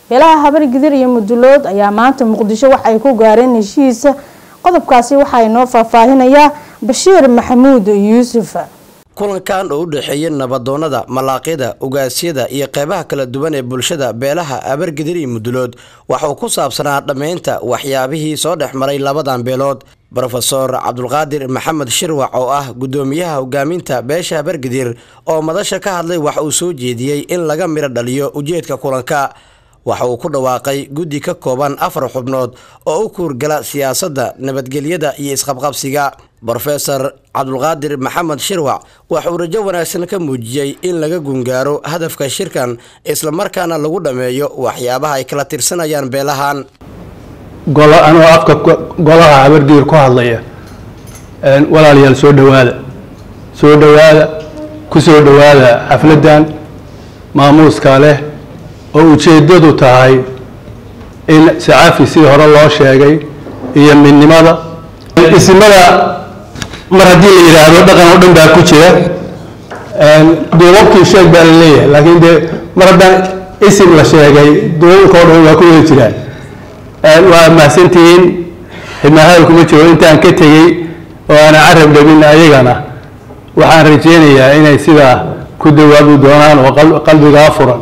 beelaha habargidir iyo mudulood ayaa maanta muqdisho waxa ay ku gaareen heshiisa qodobkaasi waxaa inoo faahfaahinayaa bashiir maxamuud yuusuf kulankan oo u dhexeeya nabadoonnada malaaqyada ugaasyada iyo qeybaha kala duwan ee bulshada beelaha abargidir iyo mudulood waxauu ku saabsanaa dhammaynta waxyaabihii soo dhex maray labadan beelood rofeor cabdulqaadir maxamed shirwac oo ah gudoomiyaha hogaaminta beesha abargidir oo madasha ka hadlay wax uu soo jeediyey in laga midho dhaliyo ujeedka kulanka waxa uu ku dhawaaqay guddi ka kooban afar xubnood oo u kuurgala siyaasadda nabadgelyada iyo isqabqabsiga rofeor cabdulqaadir maxamed shirwac waxauu rajo wanaagsan ka muujiyey in laga gungaaro hadafka shirkan islamarkaana lagu dhammeeyo waxyaabaha ay kala tirsanayaan beelahan anoo afka golaha habargiir ku hadlaya walaalayaal soo dhowaada soo dhowaada ku soo dhowaada xafladdan maamuuska leh oo ujeeddadu tahay in sacafi sidii hore loo sheegay iyo midnimada isimada mar haddii la yidhaahdo dhaqan oo dhan baa ku jira duubabkii sheeg baa la leeyahay laakiin dee mar haddaan isim la sheegay duubabka oo dhan waa ku wada jiraan waa mahadsantihiin xidmaahada kuma jiro intaan ka tegey oo aana carab dhabin ayagana waxaan rajeynayaa inay sidaa ku dawaabi doonaan oo qalbigaa furan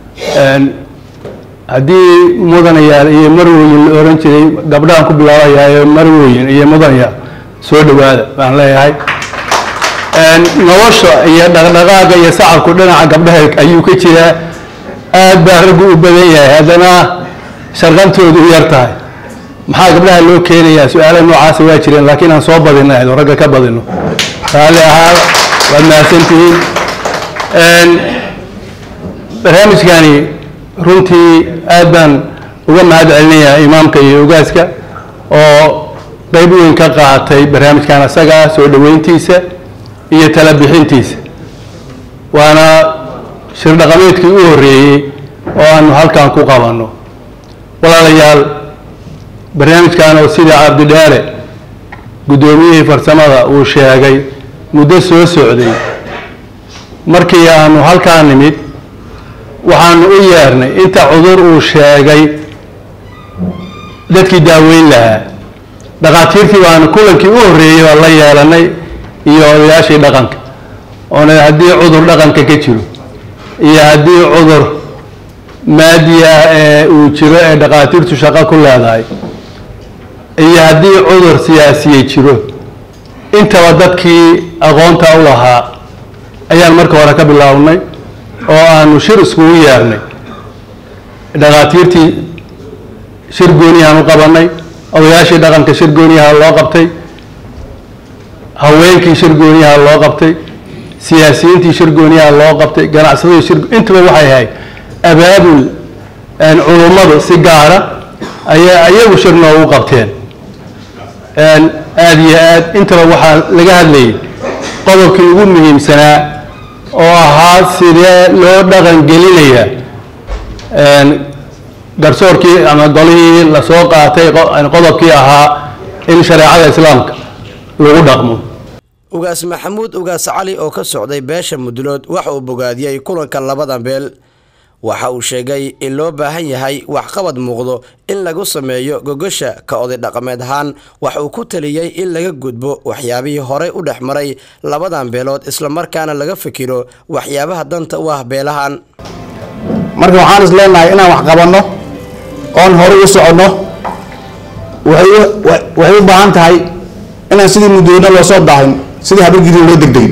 haddii mudanayaal iyo marwoyin la oran jiray gabdhahan ku bilaabayaa ee marwoyin iyo mudanayaal soo dhowaada baan leeyahay nolosha iyo dhaqdhaqaaga iyo sacabku dhinaca gabdhaha ayuu ka jiraa aad baa raggu u badan yahay haddana sharqantoodu u yar tahay maxaa gabdhaha loo keenayaa su-aala noocaasa waa jireen laakiin aan soo badinay oo ragga ka badino raalli ahaa waad mahadsantihiin barnaamijkani runtii aad baan uga mahad celinayaa imaamka iyo ogaaska oo qayb weyn ka qaatay barnaamijkan asagaa soo dhoweyntiisa iyo tala bixintiisa waana shir dhaqameedkii u horreeyey oo aanu halkan ku qabanno walaalayaal barnaamijkan oo sida cabdidheere guddoomiyihii farsamada uu sheegay muddo soo socday markii aanu halkaa nimid waxaanu u yeernay inta cudur uu sheegay dadkii daaweyn lahaa dhakhaatiirtii baanu kulankii u horreeyey oo la yeelanay iyo odayaashii dhaqanka oona haddii cudur dhaqanka ka jiro iyo haddii cudur maadi ah ee uu jiro ee dhakhaatiirtu shaqo ku leedahay iyo haddii cudur siyaasiye jiro intaba dadkii aqoonta u lahaa ayaan marka hore ka bilownay oo aanu shir iskugu yeernay dhakhaatiirtii shir gooniyahaan u qabanay odayaashii dhaqanka shir gooniyaha loo qabtay haweenkii shir gooniyaha loo qabtay siyaasiyiintii shir gooniyaha loo qabtay ganacsadii shir intaba waxay ahayd abaabul culummadu si gaara ayaa ayagu shir noogu qabteen aada iyo aad intaba waxaa laga hadlayay qodobkii ugu muhiimsanaa oo ahaa sidee loo dhaqan gelinayaa garsoorkii ama golihii lasoo qaatay qodobkii ahaa in shareecada islaamka lagu dhaqmo ugaas maxamuud ugaas cali oo ka socday beesha mudulood waxa uu bogaadiyey kulanka labadan beel waxa uu sheegay in loo baahan yahay waxqabad muuqdo in lagu sameeyo gogosha ka oday dhaqameed ahaan wax uu ku taliyey in laga gudbo waxyaabihii horey u dhex maray labadan beelood islamarkaana laga fikiro waxyaabaha danta u ah beelahan marka waxaan is leenahay inaan wax qabanno oon hore u soconno waxay u baahan tahay inaan sidii mudooyna loo soo daahin sidii habargidin loo degdegin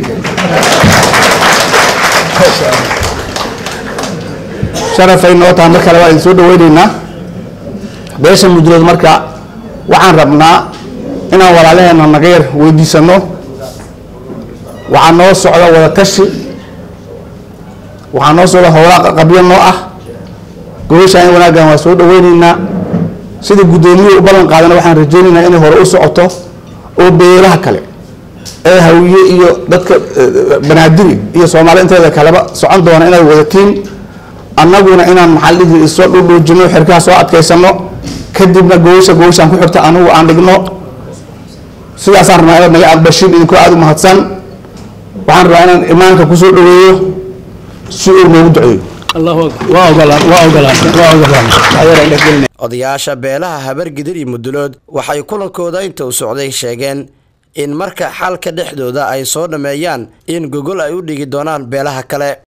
sharafay noo tahay mar kale waa idin soo dhaweyneynaa beesha mudulood marka waxaan rabnaa inaan walaalaheena naga yar weydiisano waxaa noo socda wada tashi waxaa noo socda howlaa qabyo noo ah gobashaan wanaaggan waa soo dhaweyneynaa sida guddoomiyuhu u ballan qaadana waxaan rajaynaynaa inay hore u socoto oo beelaha kale ee hawiye iyo dadka banaadiri iyo soomaali inteeda kaleba socon doona inaad wadatiin annaguna inaan maxaa dhihi isoo dhudhuujino xirkaha soo adkaysano kadibna gobasha gobashaan ku xirta anigu aan dhigno sidaasaan rabnaa inaad naga aqbashin idinkoo aada u mahadsan waxaan rabaa inaan imaanka kusoo dhaweeyo si uu noogu duceeyo waa ogolaan waa ogolaan waa ogolaan odayaasha beelaha habargidir iyo mudulood waxay kulankooda inta u socday sheegeen in marka xalka dhexdooda ay soo dhammeeyaan in gogol ay u dhigi doonaan beelaha kale